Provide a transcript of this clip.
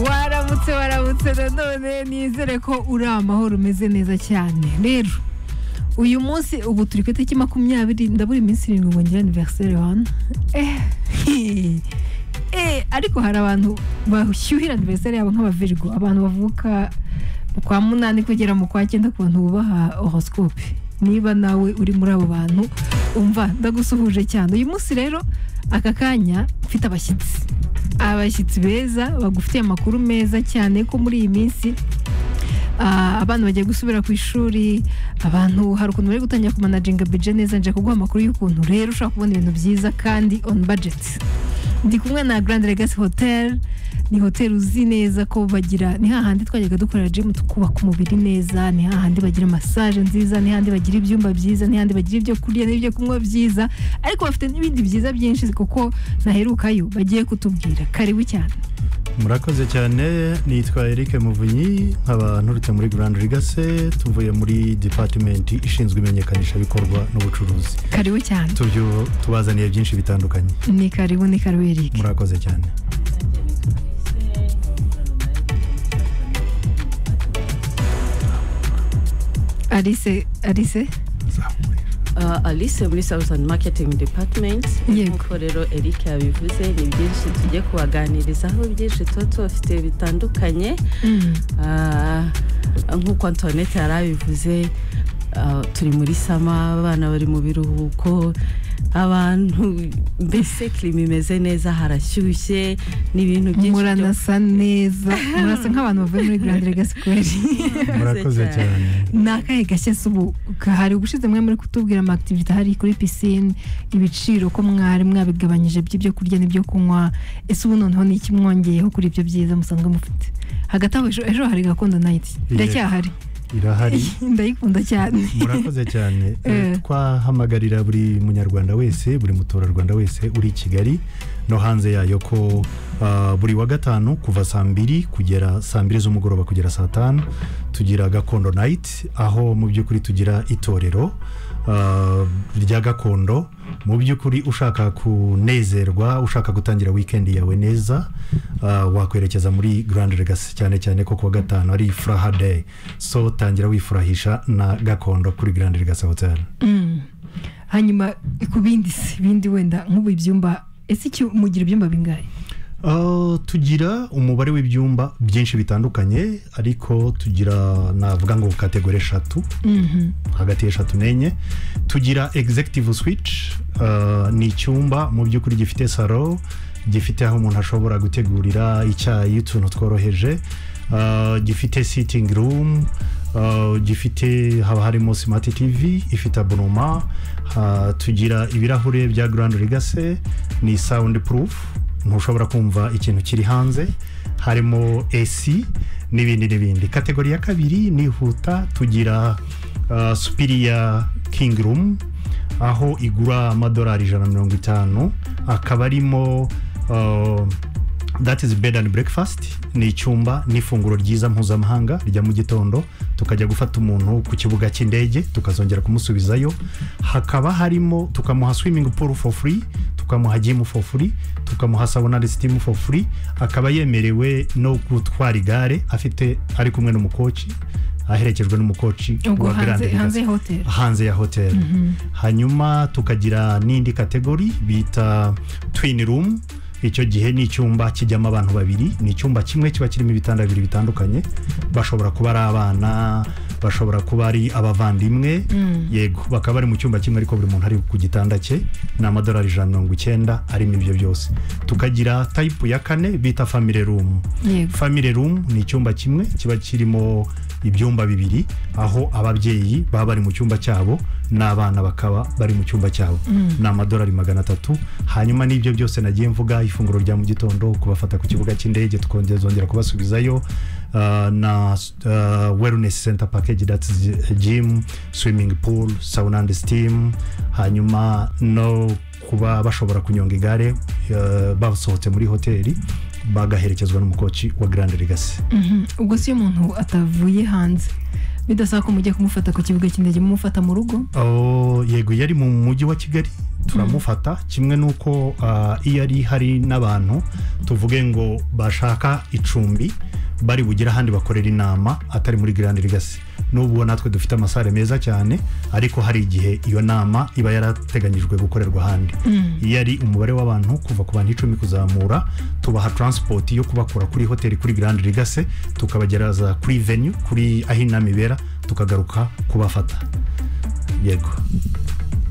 mwese waramutse nanone nizere ko uri amahoro umeze neza cyane rero uyu munsi ubu turi ku itariki makumyabiri ndabura iminsi irindwi ngo ngire aniveriseri hano eh ariko hari abantu bashyuhira aniveriseri yabo nk'abavirigo abantu bavuka mu kwa munani kugera mu kwa cyenda ku bantu bubaha horoscope niba nawe uri muri abo bantu umva ndagusuhuje cyane uyu munsi rero aka kanya ufite abashyitsi abashyitsi beza bagufitiye amakuru meza cyane ko muri iyi minsi ah, abana bagiye gusubira ku ishuri abantu hari ukuntu bari gutangira kumanajinga bije neza nje kuguha amakuru y'ukuntu rero ushobora kubona ibintu byiza kandi on budget ndi kumwe na Grand Legacy Hotel ni hotel uzi neza ko bagira ni hahandi twajyaga dukorera gym tukubaka umubiri neza ni hahandi bagira massage nziza ni hahandi bagira ibyumba byiza ni hahandi bagira ibyo kurya n'ibyo kunywa byiza ariko bafite n'ibindi byiza byinshi kuko naherukayo bagiye kutubwira karibu cyane murakoze cyane nitwa Eric muvunyi nkaba nturutse muri Grand Legacy tuvuye muri department ishinzwe imenyekanisha bikorwa n'ubucuruzi karibu cyane tubyo tubazaniye byinshi bitandukanye ni karibu ni karibu Eric murakoze cyane Alice Alice Uh, alice muri southern marketing department Yego. nk'uko rero eric yabivuze ni byinshi tujye kubaganirizaho byinshi tuba tubafite bitandukanye Mm. Ah, nk'uko antoinette yari abivuze ah, turi muri sama abana bari mu biruhuko abantu mbese kirima imeze neza harashyushye n'ibintu byinshi byo- muranasa neza murasa nk'abantu bavuye muri Grand Legacy kweri murakoze cyane ni akahe gashya si ubu hari ubushize mwe muri kutubwira amakitivite ahari kuri pisine ibiciro ko mwari mwabigabanyije by'ibyo kurya n'ibyo kunywa ese ubu noneho ni iki mwongeyeho kuri ibyo byiza musanzwe mufite hagati aho ejo, ejo hari gakondo nayiti Yego. iracyahari irahari ndayikunda cyane murakoze cyane Eh. twahamagarira buri munyarwanda wese buri muturarwanda wese uri i kigali no hanze yayo ko ah, buri wa gatanu kuva saa mbiri kugera saa mbiri z'umugoroba kugera saa tanu tugira gakondo nayiti aho mu by'ukuri tugira itorero ah, rya gakondo mu by'ukuri ushaka kunezerwa ushaka gutangira wikendi yawe neza ah, wakwerekeza muri Grand Legacy cyane cyane ko kuwa gatanu ari furaha day so tangira wifurahisha na gakondo kuri Grand Legacy Hotel Mm. hanyuma ku bindi se bindi wenda nk'ubu ibyumba ese iki mugira ibyumba bingahe Ah, tugira umubare w'ibyumba byinshi bitandukanye ariko tugira navuga ngo kategori eshatu Mhm. hagati y'eshatu n'enye tugira executive switch uh, ni icyumba mu by'ukuri gifite saro gifite aho umuntu ashobora gutegurira icyayi utuntu tworoheje uh, gifite sitting room uh, gifite haba harimo smart tv ifite abonoma uh, tugira ibirahure bya grand legacy ni sound proof ntushobora kumva ikintu kiri hanze harimo esi n'ibindi n'ibindi kategori ya kabiri nihuta tugira uh, supiriya kingi rumu aho igura amadolari ijana na mirongo itanu akaba arimo uh, that is bed and breakfast ni icyumba n'ifunguro ryiza mpuzamahanga rya mu gitondo tukajya gufata umuntu ku kibuga cy'indege tukazongera kumusubizayo hakaba harimo tukamuha swimming pool for free tukamuha gym for free tukamuha sauna na steam for free akaba yemerewe no gutwara igare afite ari kumwe n'umukoci aherekejwe n'umukoci ubwo wa Grand hanze Legacy. hanze ya hoteli hanze ya hoteli hanyuma tukagira n'indi kategori bita twin room icyo gihe ni icyumba kijyamo abantu babiri ni icyumba kimwe kiba kirimo ibitanda bibiri bitandukanye bashobora kuba ari abana bashobora kuba ari abavandimwe yego bakaba bari mu cyumba kimwe ariko buri muntu ari ku gitanda cye ni amadolari ijana na mirongo icyenda arimo ibyo byose tukagira tayipu ya kane bita family room yego family room ni icyumba kimwe kiba kirimo ibyumba bibiri aho ababyeyi baba bari mu cyumba cyabo n'abana bakaba bari mu cyumba cyabo ni amadolari magana atatu hanyuma n'ibyo byose nagiye mvuga ifunguro rya mu gitondo kubafata ku kibuga cy'indege tukongera kubasubizayo uh, na uh, wellness center package that's gym swimming pool sauna and steam hanyuma no kuba bashobora kunyonga igare eh, basohotse muri hoteli bagaherekezwa n'umukoci wa Grand Legacy Mhm. ubwo si iyo umuntu atavuye hanze bidasaba ko mujya kumufata ku kibuga cy'indege mumufata mu rugo Oh, yego yari mu mujyi wa Kigali turamufata kimwe n'uko ah, iyo ari hari n'abantu tuvuge ngo bashaka icumbi bari bugire ahandi bakorera inama atari muri Grand Legacy n'ubu natwe dufite amasare meza cyane ariko hari igihe iyo nama iba yarateganyijwe gukorerwa ahandi iyo ari umubare w'abantu kuva ku bantu icumi kuzamura tubaha taransipoti yo kubakura kuri hoteli kuri Grand Legacy tukabageraza kuri venue kuri aho inama ibera tukagaruka kubafata yego